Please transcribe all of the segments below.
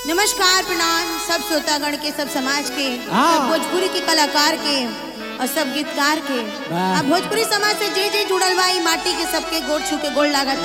नमस्कार प्रणाम सब श्रोतागण के सब समाज के हाँ। सब भोजपुरी के कलाकार के और सब गीतकार के वाह। अब भोजपुरी समाज से जे जे जुड़ल बा ई माटी के सबके गोड़ छू के गोड़ लागत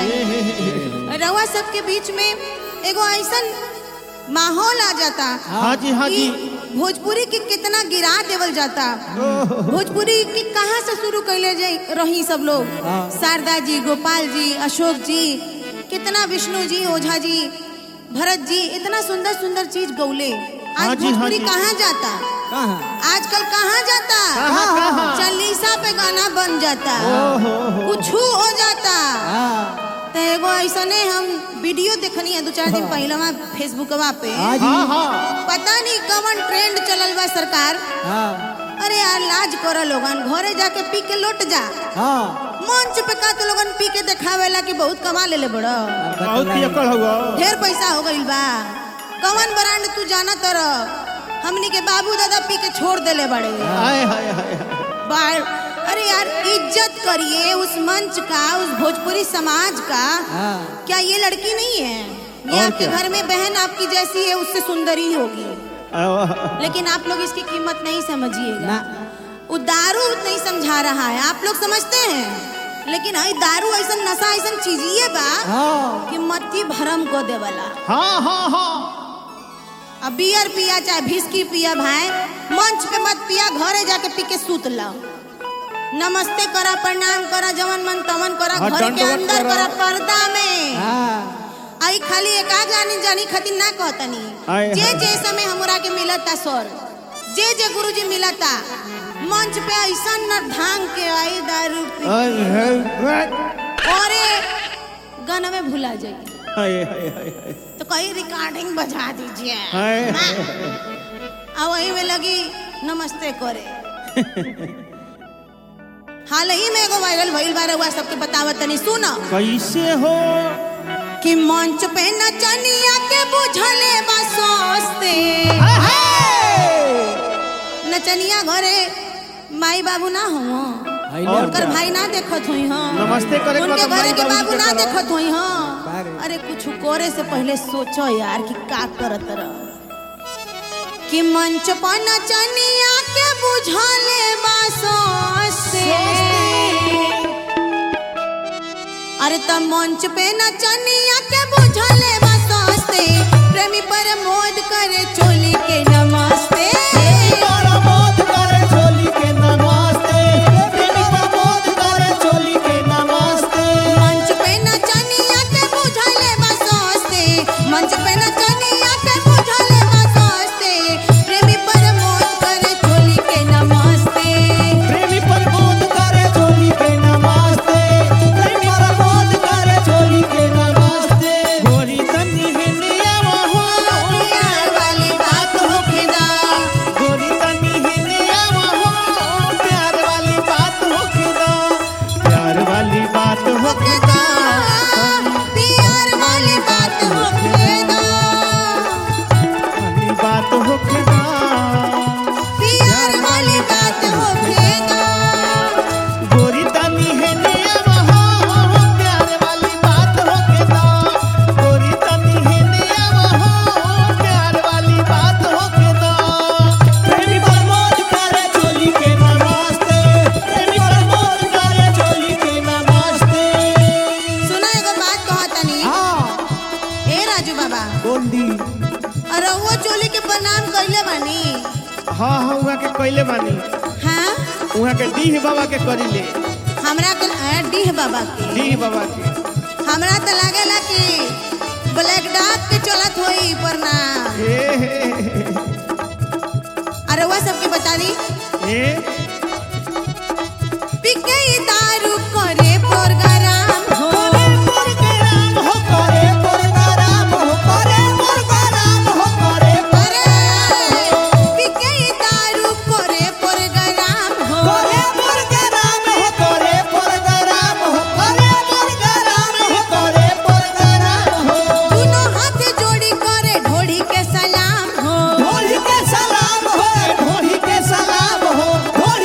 है रउआ सबके बीच में एगो ऐसन माहौल आ जाता हाँ जी हाँ जी कि भोजपुरी के कितना गिरा देवल जाता भोजपुरी के कहाँ से शुरू कैले जाई रही सब लोग हाँ। शारदा जी गोपाल जी अशोक जी कितना विष्णु जी ओझा जी भरत जी इतना सुंदर सुंदर चीज गौले हाँ आज जी, हाँ भोजपुरी जी। कहाँ जाता कहाँ आजकल कहाँ जाता कहाँ, कहाँ? चालीसा पे गाना बन जाता ओहो, हो। कुछ हो जाता हाँ तो एगो ऐसने हम वीडियो देखनी है दो चार दिन पहले फेसबुकवा पे हाँ जी हाँ पता नहीं कवन ट्रेंड चलल बा सरकार हाँ अरे यार लाज कर लोगन घरे जाके पी के लौट जा हाँ मंच पे का तो लोगन पी के देखावेला कि बहुत कमा लेले बड़ बहुत ही अकड़ हुआ ढेर पैसा हो गइल बा कवन ब्रांड तू जाना तर हमनी के बाबू दादा पी के छोड़ देले बड़े हाय हाय हाय बार अरे यार इज्जत करिए उस मंच का उस भोजपुरी समाज का हाँ क्या ये लड़की नहीं है ये और आपके क्या? घर में बहन आपकी जैसी है उससे सुंदर ही होगी आवा। लेकिन आप लोग इसकी कीमत नहीं समझिएगा ना वो दारू नहीं समझा रहा है आप लोग समझते हैं लेकिन आई दारू ऐसा नशा ऐसा चीजिए बा हाँ कि मत्ती भरम को देवला हाँ हाँ हाँ अब बियर पिया चाहे विस्की पिया भाई मंच पे मत पिया घरे जाके पी के सूत ला नमस्ते करा प्रणाम करा जवन मन तवन करा हाँ, घर के दंडवत अंदर करा। करा पर्दा में हाँ आई खाली एक आग जानी जानी खातिर ना कहतनी आय, जे हाय। जे समय हमरा के मिलता सर जे जे गुरुजी मिलता मंच पे ऐसा न भांग के आई दारू पी हाय हाय औरे गाना में भुला जाइए हाय हाय हाय हाय तो कहीं रिकॉर्डिंग बजा दीजिए हाय अब वही में लगी नमस्ते करे हाल ही में एगो वायरल भइल बार हुआ सबके बतावत तनी सुनो कैसे हो कि मंच पे नचनिया के बुझले बा सोचते नचनिया घरे माई बाबू ना हो और उनकर क्या? भाई ना देखत हुई हाँ नमस्ते करे के उनके बाद घरे माई के बाबूजी बाबू के ना करो। देखत हुई हाँ बारे। अरे कुछ करे से पहले सोचो यार कि का करत रह कि मंच पर नचनिया के बुझले बा सोचते अरे त मंच पे नचनिया के बुझले बा सोचते प्रेमी पर मोद करे चोली के नमस्ते मंच पे नचनिया के बुझले बा सोचते मंच पे नचनिया के बुझले बा सोचते प्रेमी पर मोद करे चोली के नमस्ते प्रेमी प्रबोध करे चोली के नमस्ते प्रेमी प्रबोध करे चोली के नमस्ते गोरी तनी हिंदिया हो प्यार वाली बात होके दा गोरी तनी हिंदिया हो प्यार वाली बात हो खुदा प्यार वाली बात हो होके दा प्यार वाली बात होके दा वाली बात हो खुदा प्यार वाली बात होके दा गोरी तनी हिंदिया हो प्यार वाली बात हो खुदा गोरी तनी हिंदिया हो प्यार वाली बात हो खुदा प्रेमी प्रमोद करे चोली के नमस्ते प्रेमी प्रमोद करे चोली के नमस्ते सुना एगो बात कहतनी हाँ ए राजू बाबा बोल दी अरे वो चोली के प्रणाम कइले बानी हाँ हाँ उहाँ के कैले बानी हाँ उहाँ के डीह बाबा के करिले हमरा के अ, डीह बाबा के डीह बाबा के हमरा तो लागेला कि ब्लैक डॉग के चलत होई प्रणाम हे हे हे, अरे वो सबके बता दी हे पिके ई दारू करे प्रोग्राम हो प्रोग्राम हो करे प्रोग्राम हो करे प्रोग्राम हो करे अरे पिके ई दारू करे प्रोग्राम हो करे प्रोग्राम हो करे प्रोग्राम हो करे प्रोग्राम हो करे प्रोग्राम हो दोनों हाथ जोड़ी करे ढोड़ी के सलाम हो ढोली के सलाम हो ढोली के सलाम हो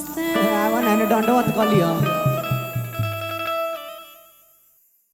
नमस्ते आवन है दंडवत कलियो